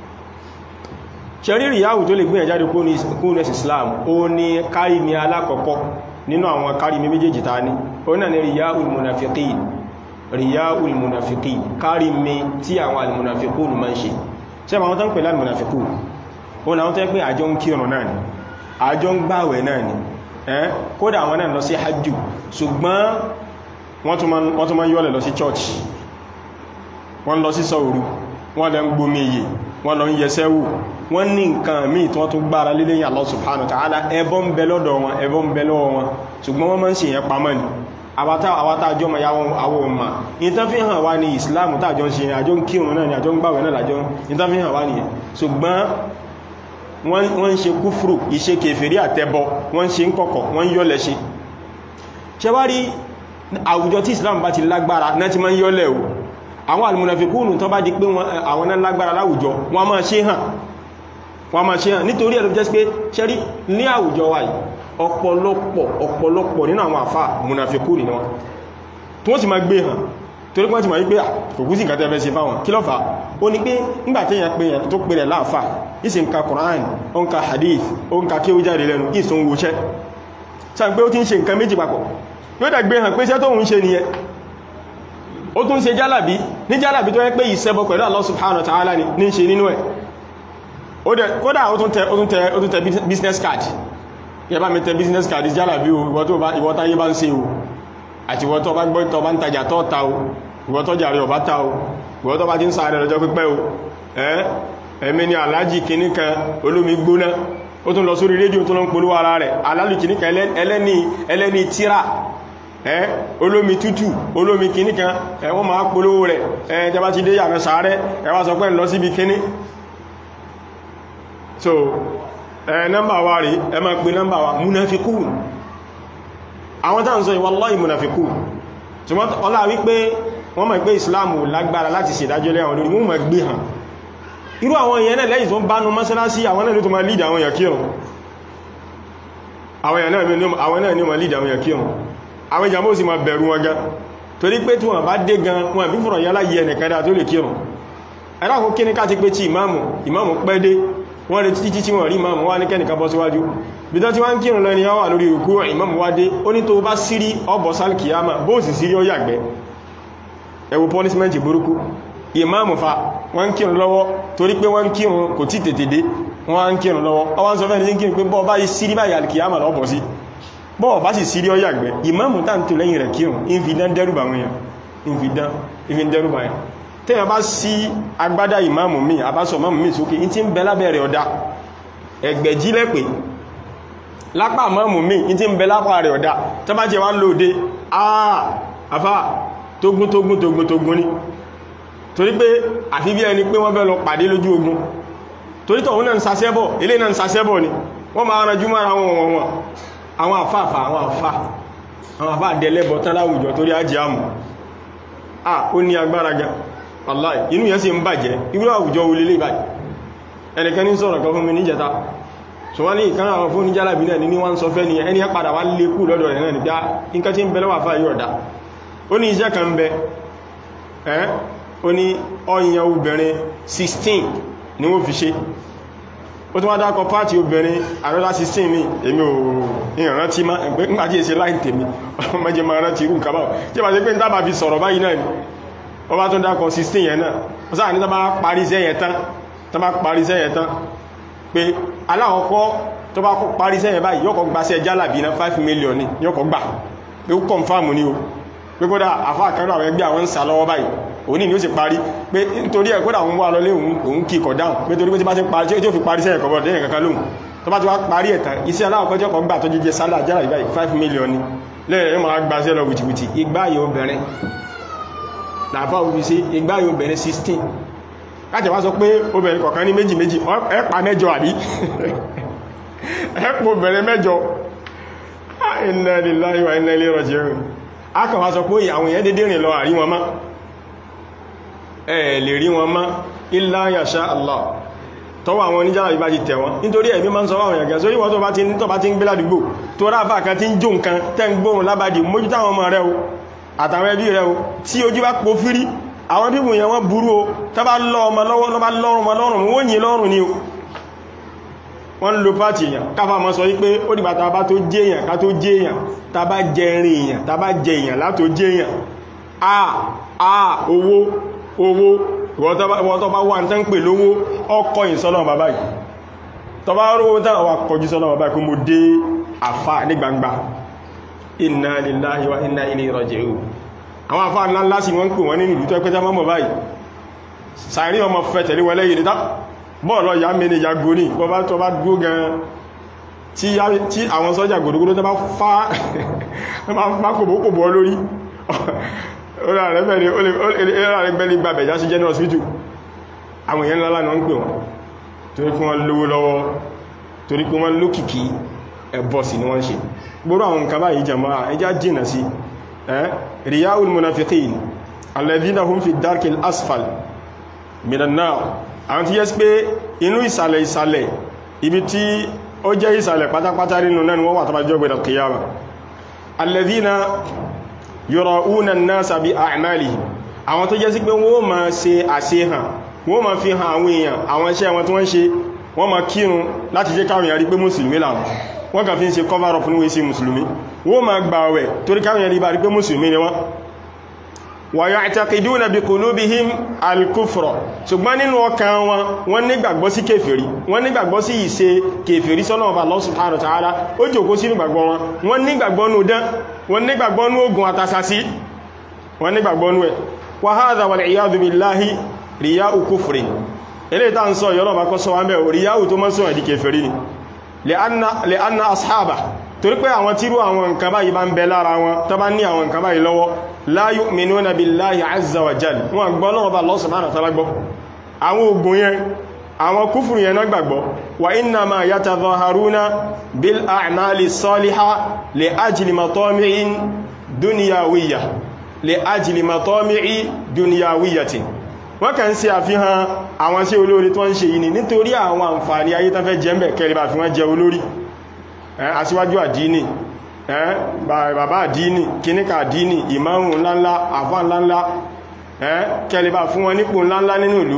ṣẹ̀rí ríyáwù tó lè gbìyàn jáde kú nẹ́sì Islam ó ní kárí mi alákọ̀ọ́kọ́ nínú àwọn kárí mi méjèèjì ta ní ó náà ní ríyáwù munafiqin ríyáwù munafiqin kárí mi tí àwọn almunafiqun máa ń ṣe ṣe àwọn tó ń pè lálmunafiqun ó náà tó ń pè àjọ ń kírun náà ni àjọ ń gbàwẹ̀ náà ni ẹ́ kódà àwọn náà lọ sí hajjú ṣùgbọ́n wọ́n tún máa yọ́lẹ̀ lọ sí church wọ́n lọ sí sọ́ọ̀rù wọ́n lọ ń gbomi èyè wọ́n lọ ń yẹsẹ́ wò wọ́n ní nǹkan míì tí wọ́n tún gbára lé lẹ́yìn Allah subhanahu wa ta'ala ẹbọ ń bẹ lọ́dọ̀ wọn ẹbọ ń bẹ lọ́wọ́ wọn ṣùgbọ́n wọ́n máa ń ṣe yẹn pamọ́ ni àwátá àjọ ma yàwọn àwọn ọmọ ìtàn fi hàn wá ní Islam tàjọ ń ṣe àjọ ń kírun náà ni àjọ ń gbàwẹ̀ náà lájọ ìtàn fi hàn wá nìyẹn ṣùgbọ́n wọ́n ń ṣe kúfùrù ìṣe kèfèrí àtẹbọ wọ́n ń ṣe ń kọ̀kọ̀ wọ́n ń yọ́lẹ̀ ṣe ṣe wá rí àwùjọ tí Islam bá ti lágbára náà ti máa ń yọ́lẹ̀ o àwọn almunafikúnù tó bá di pé àwọn náà lágbára láwùjọ wọ́n máa ṣe hàn wọ́n máa ṣe hàn nítorí ẹ̀rọ jẹ́ pé ṣẹ́rí ní àwùjọ wa yìí ọ̀pọ̀lọpọ̀ ọ̀pọ̀lọpọ̀ nínú àwọn àfà munafikúnù ni wọ́n tó sì máa gbé hàn torí pọ́n ti máa wípé kòkú sí ìkàtẹ́ fẹ́ ṣe fáwọn kí ló fà ó ní pé nígbàtí èyàn pé èyàn tó pè rẹ̀ láàfà ìsìn ka Qur'an ó ń ka hadith ó ń ka kí ó jáde lẹ́nu ìsìn wòṣẹ́ sáà pé ó ti ń ṣe nǹkan méjì papọ̀ yóò dẹ̀ gbé hàn pé iṣẹ́ tó ń ṣe nìyẹn ó tún ṣe jálàbí ní jálàbí tó yẹ pé ìṣẹ́bọ pẹ̀lú Allah subhanahu wa ta'ala ní ṣe nínú ẹ̀ kódà ó tún tẹ ó tún tẹ business card yẹ bá mi tẹ business card jálàbí ìwọ táyé bá ń ṣe o àti ìwọ tó bá gbọ́ tó bá ń tajà tó ta o ìwọ tó jàrí ọ̀bá ta o ìwọ tó bá ti ń sáré lọ́jọ́ pípẹ́ o ẹ́ ẹ̀mí ni alájì kìíní kan olómi gbóná ó tún lọ sórí rédíò tó lọ ń polówó ara rẹ̀ alájì kìíní kan ẹlẹ́ni ẹlẹ́ni tíra ẹ́ olómi tútù olómi kìíní kan ẹ̀ wọ́n máa polówó rẹ̀ ẹ̀ tẹ́ bá ti dé yàrá sáré ẹ wá sọ pé ń lọ síbi kíní so ẹ̀ nọ́mbà wa rí ẹ máa pe nọ́mbà wa múnáfikún àwọn tàà ń sọ wallahi munafiku ṣùgbọ́n ọlá wípé wọ́n mọ̀ pé Islam lágbára láti ṣèdájọ́ lẹ́wọ̀n lórí wọ́n mọ̀ gbé hàn irú àwọn èèyàn náà lẹ́yìn tó ń bánu mọ́sálásí àwọn náà ló tó máa lead àwọn èèyàn kírun àwọn náà ní ma lead àwọn èèyàn kírun àwọn ìjàmó sì ma bẹ̀rù wọn gan torí pé tí wọ́n bá dé gan wọn bí fọ̀rọ̀ yálà yẹ ẹnìkan tó lè kírun ẹ̀rọ kí ní ká ti pé tí ìmáàmù ìmáàmù pẹ́ dé wọ́n retí títí tí wọ́n rí ìmáàmù wá ní kẹ́nìkan bọ́ síwájú bí tán tí wọ́n ń kírùn lọ ni yọ́ wà lórí ìrùkú ìmáàmù wá dé ó ní tó bá sírí ọbọ̀ sálkìyàmà bóòsì sírí ó yàgbẹ́ ẹ wo punishment burúkú ìmáàmù fa wọ́n ń kírùn lọ́wọ́ torí pé wọ́n ń kírùn kò tí tètè dé wọ́n ń kírùn lọ́wọ́ ọwọ́n sọ fẹ́ni kírùn pé bọ́ọ̀ bá yí sírí báyìí alkìyàmà lọ́bọ̀ sí bọ́ọ̀ bá sì sírí ó yàgbẹ́ ìmáàmù tá ń tó lẹ́yìn rẹ̀ kírùn ń fi dán dẹ́rùbà wọn yàn ń fi dán ń fi dẹ́rùbà yàn tẹ́yàn bá sí agbádá ìmáàmù mi àbásọ̀ ìmáàmù mi sókè in ti ń bẹ lábẹ́rẹ̀ ọ̀dá ẹgbẹ̀jí lẹ́pẹ̀ lápá ìmáàmù mi in ti ń bẹ lápá rẹ̀ ọ̀dá tó bá jẹ wá lóòdé àà àfá tógún tógún tógún tógún ní torí pé àfi bí ẹni pé wọ́n fẹ́ lọ pàdé lójú ogun torí tọ̀hún náà ń sasẹ́bọ̀ ilé náà ń sasẹ́bọ̀ ni wọ́n máa ranjú mára wọn wọn wọn àwọn àfáàfà àwọn àfá àwọn àfá àdẹ́lẹ́bọ̀ tán láwùjọ torí ajé àmù à ó ní agbára gan Wallahi inú yẹn sì ń bàjẹ́ irú àwùjọ olè lè báyìí ẹnìkan ní sọ̀rọ̀ kan fún mi níjẹta so wọ́n ní ìkan àwọn fún níjálàbí náà ní wọ́n sọ fẹ́ ni ẹni padà wá lè kú lọ́dọ̀ rẹ̀ náà nígbà nǹkan tí ń bẹ lọ́wọ́ àfáà yóò dá ó ní iṣẹ́ kan bẹ ẹ́ ó ní ọyàn obìnrin 16 ni wọ́n fi ṣe ó tún wá dákọ pàtí obìnrin àrọ́lá 16 mi èmi ò ìrántí má ẹgbẹ́ nígbàtí èsì láì tèmi ọmọdé ma rántí irú nǹkan báwọ̀ tí bá ti pé ń dábà fi sọ̀rọ̀ báyìí náà ni wọ́n bá tún dákọ̀ 16 yẹn náà wọ́n sáà ní tán bá parí iṣẹ́ yẹn tán tán bá parí iṣẹ́ yẹn tán pé alákọ̀ọ́kọ́ tó bá parí iṣẹ́ yẹn báyìí yọ́kọ̀ gbaṣẹ́ jálàbí náà 5 million ní yọ́kọ̀ gbà pé ó kọ̀nfàmù ní o pé kódà àfá àkàrà àwọn ẹgbẹ́ àwọn ń sà lọ́wọ́ báyìí òní ni ó sì parí pé nítorí ẹ̀ kódà òun wà lọlé òun kí kọ̀ dáhùn pé torí pé tí bá ti parí tí ó fi parí iṣẹ́ ẹ̀kọ́ bọ̀ dẹ́yìn kankan lóhun tó bá ti wá parí ẹ̀tàn iṣẹ́ aláwọ̀kọ́ tí ọkọ̀ gbà tó jíjẹ sálà jálàbí báyìí 5 million ní lẹ́yìn yóò máa gbaṣẹ́ lọ wìtìwìtì igbá yóò bẹ̀rẹ̀ làfá òbí sí igbá yóò bẹ̀rẹ̀ 16 láti wá sọ pé obìnrin kọ̀ọ̀kan ní méjì méjì ẹ̀pà mẹ́jọ àbí ẹ̀pọ̀ bẹ̀rẹ̀ mẹ́jọ inna lillahi wa inna ilayhi raji'un a kàn wá sọ pé àwọn èèyàn dédé rìn lọ àrí wọn mọ́ ẹ̀ lè rí wọn mọ́ illa yasha Allah tọwọ́ àwọn oníjára ìbá ti tẹ̀ wọn nítorí ẹ̀mí máa ń sọ àwọn èèyàn sórí wọ́n tó bá ti ń gbé ládùúgbò tó ráfà kan tí ń jó nǹkan tẹ́ ń gbóhùn lábàdì mójútó àwọn ọmọ rẹ̀ o àtàwọn ẹbí rẹ̀ o tí ojú bá po fírí àwọn bíbù yẹn wọ́n burú o tó bá lọ ọmọ lọ́wọ́ lọ́bá lọ́rùn ọmọ lọ́rùn wọ́n yìí lọ́rùn ni o wọ́n lo pàtì èèyàn káfà mọ́ sọ wípé ó dìgbà tá bá tó jẹ́ èèyàn ká tó jẹ́ èèyàn tá bá jẹ rin èèyàn tá bá jẹ èèyàn látó jẹ́ èèyàn a a owó owó ìwọ́n tó bá wà ń tán pè lówó ọkọ̀ ìsọ́nà bàbá yìí tó bá rówó tán wà kọjú sọ́nà bàbá yìí kó mo dé àfà ní gbangba inna lillahi wa inna ilayhi raji'un àwọn àfáà ńlá ńlá sí wọ́n ń pè wọ́n nínú ìlú tó ẹgbẹ́ta mọ́mọ̀ báyìí sàírí ọmọ fẹ́ tẹ̀lé wọlé yìí nítá bọ́ọ̀lọ́ ya mẹ́ni ya goni wọ́n bá tọ́ bá dúó gan tí àwọn sọ́jà gòdògòdó tó bá fá kòbókòbó lórí ọ̀rẹ́ gbẹ́lẹ̀ gbàbẹ̀ já sí general hospital àwọn èèyàn ńlá náà ń pè wọ́n torí kí wọ́n lówó lọ́wọ́ torí kí wọ́n lókìkí ẹbọ sí ni wọ́n ṣe gbogbo àwọn nǹkan báyìí jama'a ẹjá jìnà sí riya'ul munafiqin alladhina hum fi darkil asfal minan nar àwọn tí yẹ́ sí pé inú ìsàlẹ̀ ìsàlẹ̀ ibi tí ó jẹ́ ìsàlẹ̀ pátápátá nínú náà wọ́n wà tàbí jọ gbẹ̀dọ̀ kìyàmà alladhina yura'una an-nasa bi a'malihim àwọn tó jẹ́ sí pé wọ́n ma ṣe àṣehàn wọ́n ma fi hàn àwọn èèyàn àwọn iṣẹ́ wọn tí wọ́n ṣe wọ́n ma kírun láti jẹ́ káwọn èèyàn rí pé mùsùlùmí làwọn wọ́n kàn fi ń ṣe cover up níwé sí mùsùlùmí wọ́n ma gbààwẹ̀ torí káwọn èèyàn rí bá rí pé mùsùlùmí ni wọ́n wa ya'taqiduna bi qulubihim al-kufra ṣùgbọ́n nínú ọkàn wọn wọ́n nígbàgbọ́ sí kèfèrí wọ́n nígbàgbọ́ sí ìṣe kèfèrí sọ́nà ọba Allah subhanahu wa ta'ala ó jòkó sínú gbàgbọ́ wọn wọ́n nígbàgbọ́ nú dán wọ́n nígbàgbọ́ nú ogun àtàsàsí wọ́n nígbàgbọ́ nú ẹ̀ wa hadha wal iyadu billahi riya'u kufrin ilé ìta ń sọ yọ́rọ̀ bá kọ́ sọ wá mẹ́ riya'u tó mọ́ sọ ẹ̀dì kèfèrí ni li'anna ashaba torí pé àwọn tírú àwọn nǹkan báyìí bá ń bẹ lára wọn tó bá ní àwọn nǹkan báyìí lọ́wọ́ la yu'minuna billahi azza wa jal wọn gbọ́ lọ́wọ́ bá Allah subhanahu wa ta'ala gbọ́ àwọn ogun yẹn àwọn kúfùrù yẹn náà gbàgbọ́ wa innama yatadhaharuna bil a'mali salihah li ajli matami'in dunyawiyya li ajli matami'i dunyawiyyatin wọ́n kàn sí àfihàn àwọn sí olórí tó ń ṣe yìí ni nítorí àwọn àǹfààní ayé tán fẹ́ jẹ́ mẹ́ kẹrìbà fi wọ́n jẹ olórí aṣíwájú àdínì bàbá àdínì kíníkà àdínì ìmáhùn ńláńlá àfá ńláńlá kẹrìbà fún wọn nípò ńláńlá nínú ìlú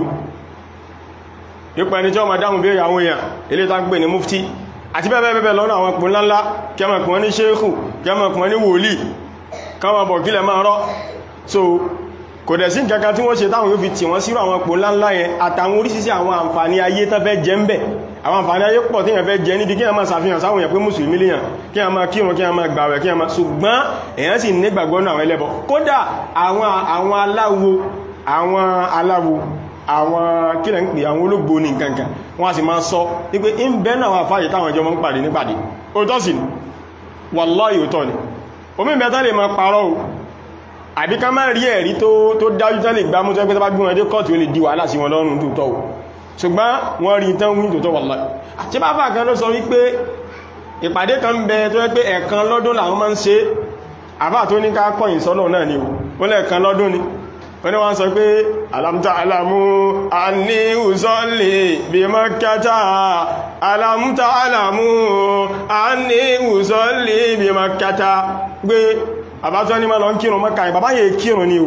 ipò ẹni tí ó ma dáhùn béèrè àwọn èèyàn ilé tá ń pè ní mufti àti bẹ́ẹ̀bẹ́ẹ̀ lọ́nà àwọn ipò ńláńlá kẹmọ̀kùn ní ṣéhù kẹmọ̀kùn ní wòlíì kọmọ̀ bọ̀ kílẹ̀ máa rọ́ so kò dẹ̀ sí nǹkankan tí wọ́n ṣe táwọn yóò fi tì wọ́n sírò àwọn ipò ńláńlá yẹn àtàwọn oríṣiríṣi àwọn àǹfààní ayé tán fẹ́ jẹ ń bẹ̀ àwọn àǹfààní ayé pọ̀ tí yẹn fẹ́ jẹ níbi kí a máa ṣàfihàn sáwọn èèyàn pé mùsùlùmí lèyàn kí a máa kírun kí a máa gbàwẹ̀ kí a máa ṣùgbọ́n èèyàn sì nígbàgbọ́ nínú àwọn ẹlẹ́bọ kódà àwọn àwọn aláwo àwọn aláwo àwọn kílẹ̀ ń pè àwọn olóògbò ní nǹkankan wọ́n a sì máa sọ wípé ń bẹ́ náà wà fáyé táwọn ìjọba ń pàdé nípàdé òótọ́ sì ni wàláhì òótọ́ ni omi ìbẹ́ta lè máa parọ́ o àbí ká máa rí ẹ̀rí tó dájú tán lè gbámú tó ẹgbẹ́ tó bá gbé wọn dé kọ́ọ̀tù ó lè di wàhálà sí wọn lọ́rùn tòótọ́ o ṣùgbọ́n wọ́n rí tán wí tòótọ́ wàláhì àti bá fà kan ló sọ wípé ìpàdé kan bẹ tó yẹ pé ẹ̀kan lọ́dún làwọn máa ń ṣe àbá tó ní ká kọ́yìn sọ́nà náà ni ó lẹ́ẹ̀kan lọ́dún ni wọ́n wọ́n sọ pé alamta alamu a ní ùsọ́lẹ̀ bí makata alamta alamu a ní ùsọ́lẹ̀ bí makata gbé àbátọ́ ní ma lọ ń kírun mọ́ka ìbàbá yẹ kírun ni o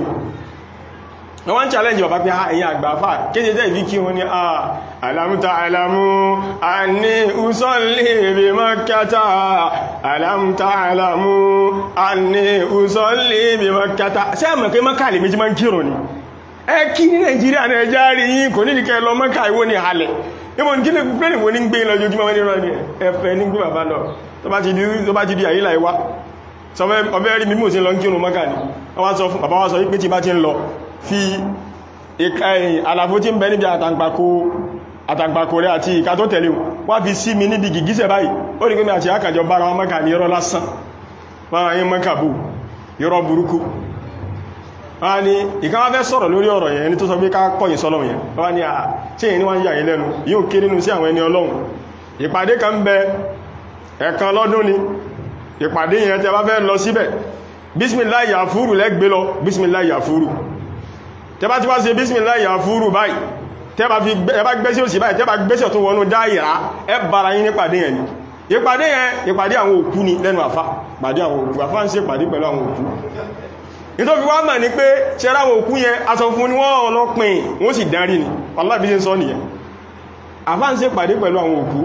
wọ́n challenge bàbá pé ẹ̀yìn àgbàfà kéje jẹ́ ìbí kírun ni a alamta alamu a ní ùsọ́lẹ̀ bí makata alamta alamu a ní ùsọ́lẹ̀ bí makata ṣe àmọ̀ pé mọ́ka lè méjì máa ń kírun ni ẹ kí ní nàìjíríà náà ẹjá rí yín kò nídìí kẹ́ lọ mọ́ka ìwó ni halẹ̀ níbo ní kílẹ̀ pẹ́lẹ̀ wo ní gbé lọ́jọ́júmọ́ ní rọ́ ni ẹfẹ́ ní gbé bàbá lọ tó bá ti di àyílà ìwá ọbẹ̀ rí mímọ̀ sí lọ ń kírun mọ́kà ní wọ́n sọ fún bàbá wá sọ wípé tí bá ti ń lọ fi àlàfo tí ń bẹ níbi àtàǹpàkò rẹ̀ àti ìka tó tẹ̀lé wá fi sí mi níbi gìgísẹ̀ báyìí ó rí pé mi àti àkàjọ bára wọn mọ́kà ní irọ́ lásán wọ́n yí mọ́kà bú irọ́ burúkú wọ́n ni ìkan wá fẹ́ sọ̀rọ̀ lórí ọ̀rọ̀ yẹn ní tó sọ pé ká kọ̀yìn sọ́lọ̀ yẹn wọ́n ni à tí èyí ni wọ́n yà yín lẹ́nu yóò kéré nínú sí àwọn ẹni ọlọ́run ìpàdé kan ń bẹ ẹ̀kan lọ́dún ni ìpàdé yẹn tẹ bá fẹ́ lọ síbẹ̀ bísmìláì yàfúrù lẹ́gbẹ́ lọ bísmìláì yàfúrù tẹ bá ti wá ṣe bísmìláì yàfúrù báyìí tẹ bá gbẹ́sẹ̀ òsì báyìí tẹ bá gbẹ́sẹ̀ tó wọnú dáìrá ẹ bára yín nípàdé yẹn ni ìpàdé yẹn ìpàdé àwọn òkú ni lẹ́nu àfá pàdé àwọn òkú àfá ń ṣe ìpàdé pẹ̀lú àwọn òkú nítorí wá mọ̀ ní pé ṣẹ́rá àwọn òkú yẹn aṣọ fún ni wọ́n ọlọ́pìn wọ́n sì dárí ni wàláhì bí ṣe ń sọ nìyẹn àfá ń ṣe ìpàdé pẹ̀lú àwọn òkú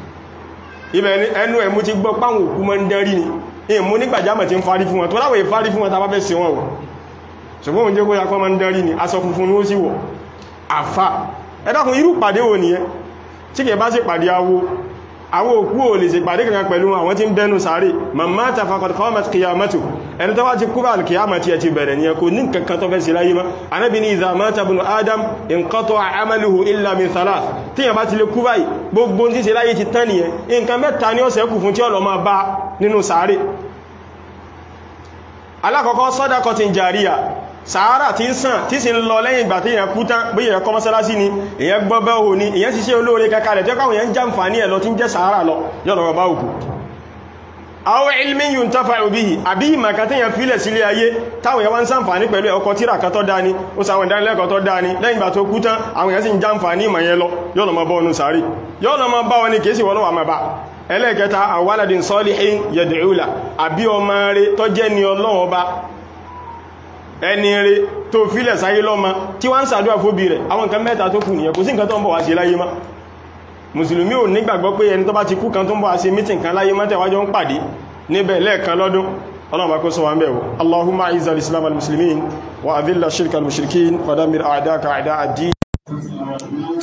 ibẹ̀ ẹnu ẹ̀mú ti gbọ́ páwọn òkú mọ́ ń dárí ni ìmú nígbàjámọ̀ ti ń fárí fún wọn tó láwọ̀ ìfárí fún wọn tàbá fẹ́ sí wọn ò ṣùgbọ́n oúnjẹ kó yakọ́ mọ́ ń dárí ni aṣọ funfun ni ó sì wọ̀ àfá ẹ̀dàkùn irú pàdé wò nìyẹn tí kẹ bá sì pàdé awo àwọn òkú ò lè ṣe pàdé kankan pẹ̀lú àwọn tí ń bẹnu sáré mamma ta faqad qamat qiyamatu ẹni tó wá ti kúrò alkiyamati ẹ̀ ti bẹ̀rẹ̀ ní ẹkùn ní kankan tó fẹ́ sí láyé má anábi ní idha mata ibnu adam inqata'a amaluhu illa min thalath tí yẹn bá ti lè kú báyìí gbogbo tí ṣe láyé ti tán nìyẹn nǹkan mẹ́ta ní ọ̀sẹ̀ kù fún tí ọlọ́ máa bá nínú sáré alákọ̀ọ́kọ́ sadaqatin jariya sàárà tí ń sàn tí sì ń lọ lẹ́yìn ìgbà tí èyàn kú tán bí èyàn kọ́ mọ́sálásí ni èyàn gbọ́bẹ́ òhò ni èyàn ṣiṣẹ́ olóore kankalẹ̀ tí ó káwọn èyàn jàǹfààní ẹ̀ lọ tí ń jẹ́ sàárà lọ yọ́nà bá òkú àwọn ilmin yuntafa'u bihi àbí ìmàkà tí yàn fílẹ̀ sílé ayé táwọn èyàn wá ń ṣàǹfààní pẹ̀lú ọkọ̀ tíra kan tó dáni ó sàwọn ìdánilẹ́kọ̀ọ́ tó dáni lẹ́yìn ìgbà tó kú tán àwọn èyàn sì ń jàǹfààní ìmọ̀ yẹn lọ yọ́nà mọ́ bọ́ ọnù sàárì yọ́nà mọ́ bá wọn ni kìí sì wọ́n lọ́wọ́ àmà bá ẹlẹ́ẹ̀kẹta àwálàdín salihin yad'ula àbí ọmọ rẹ̀ tó jẹ́ ni Ọlọ́run ọba ẹni rẹ̀ tó fílẹ̀ sáyé lọ́mọ tí wọ́n ń sàdúwà fóbi rẹ̀ àwọn nǹkan mẹ́ta tó kù nìyẹn kò sí nǹkan tó ń bọ̀ wá sí láyé má mùsùlùmí ò nígbàgbọ́ pé ẹni tó bá ti kú kan tó ń bọ̀ wá sí mítìn kan láyé mọ́tẹ̀wájọ́ ń pàdé níbẹ̀ lẹ́ẹ̀kan lọ́dún ọlọ́run kó sọ wá ń bẹ̀wò allahumma aiza al-islam al-muslimin wa adilla shirka al-mushrikin wa damir a'daka a'da ad-din